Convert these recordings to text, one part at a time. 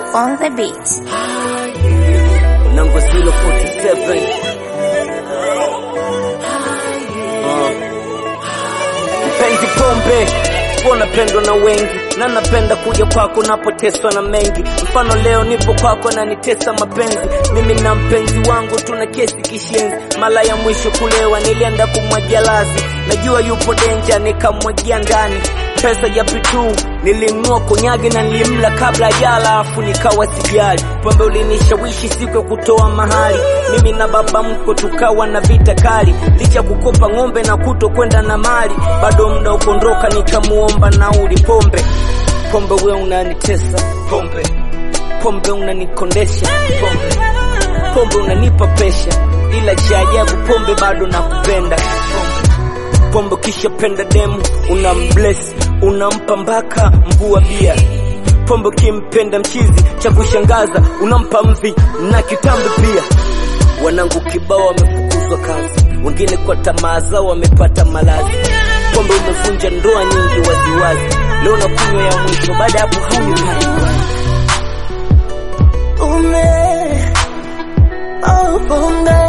on the beat. Number 047. Uh. Mpenzi pombe wanapendwa na wengi na napenda kuja kwako napoteswa na mengi mfano leo nipo kwako na nitesa mapenzi mimi na mpenzi wangu tuna kesi kishenzi mara ya mwisho kulewa nilienda kumwagia lazi najua yupo denja nikamwagia ndani pesa ya pitu nilimnua konyage na nilimla kabla jala afu nikawa sijali pombe ulinishawishi siku ya kutoa mahali mimi na baba mko tukawa na vita kali licha kukopa ng'ombe na kuto kwenda na mali bado muda ukondoka nikamuomba nauli pombe pombe we unanitesa pombe pombe unanikondesha pombe pombe unanipa pesha ila cha ajabu pombe bado nakupenda pombe pombe kisha penda demu unambless unampa mpaka mvua bia pombe kimpenda mchizi cha kushangaza unampa mvi na kitambi pia wanangu kibao wamefukuzwa kazi wengine kwa tamaa zao wamepata malazi pombe umevunja ndoa nyingi waziwazi leo na kunywa ya mwisho baada ya hapo haunipati ume oh, pombe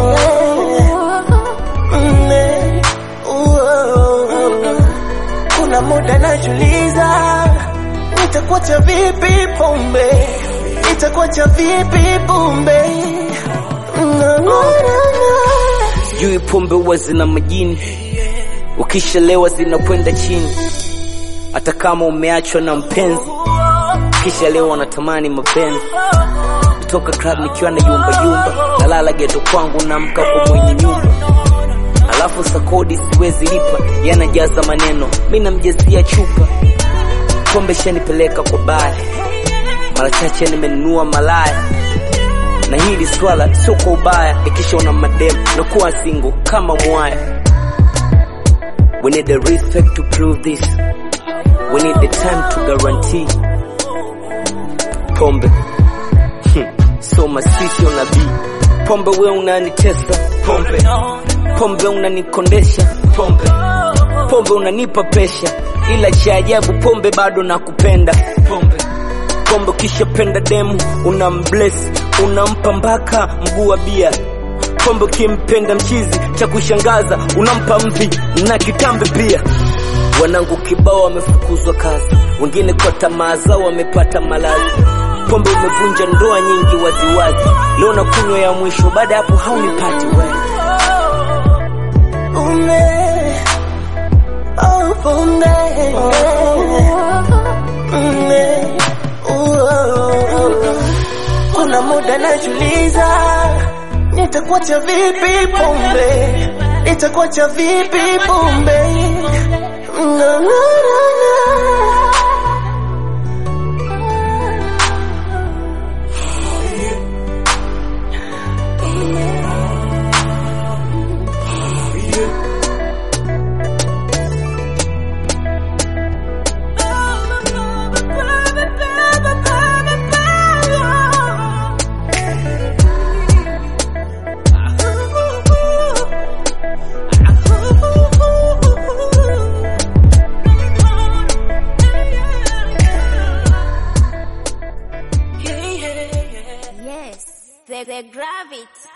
Ume, uo. kuna muda najuliza nitakuacha vipi pombe nitakuacha vipi pombe Na, na, na, na. sijui pombe huwa zina majini ukishalewa zinakwenda chini hata kama umeachwa na mpenzi ukishalewa wanatamani mapenzi kutoka club nikiwa na yumba yumba nalala geto kwangu namka kwa mwenye nyumba alafu sakodi siwezi lipa yanajaza maneno mi namjazia chupa pombe shanipeleka kwa baya mara chache nimenunua malaya na hili swala sio kwa ubaya ikishaona madem na kuwa single kama mwaya we need the respect to prove this we need the time to guarantee pombe Hmm, soma sisi unabii pombe we unanitesa pombe pombe unanikondesha pombe pombe unanipa pesha ila cha ajabu pombe bado nakupenda pombe pombe ukishapenda demu unambless unampa mpaka mguu wa bia pombe ukimpenda mchizi cha kushangaza unampa mvi na kitambi pia wanangu kibao wamefukuzwa kazi wengine kwa tamaa zao wamepata malazi pombe umevunja ndoa nyingi waziwazi leo na kunywa ya mwisho baada ya hapo haunipati wewe ume oh, pombe Ume, uo. kuna muda najuliza nitakuacha vipi pombe nitakuacha vipi pombe na, na, na, na. Yes, the, the gravity.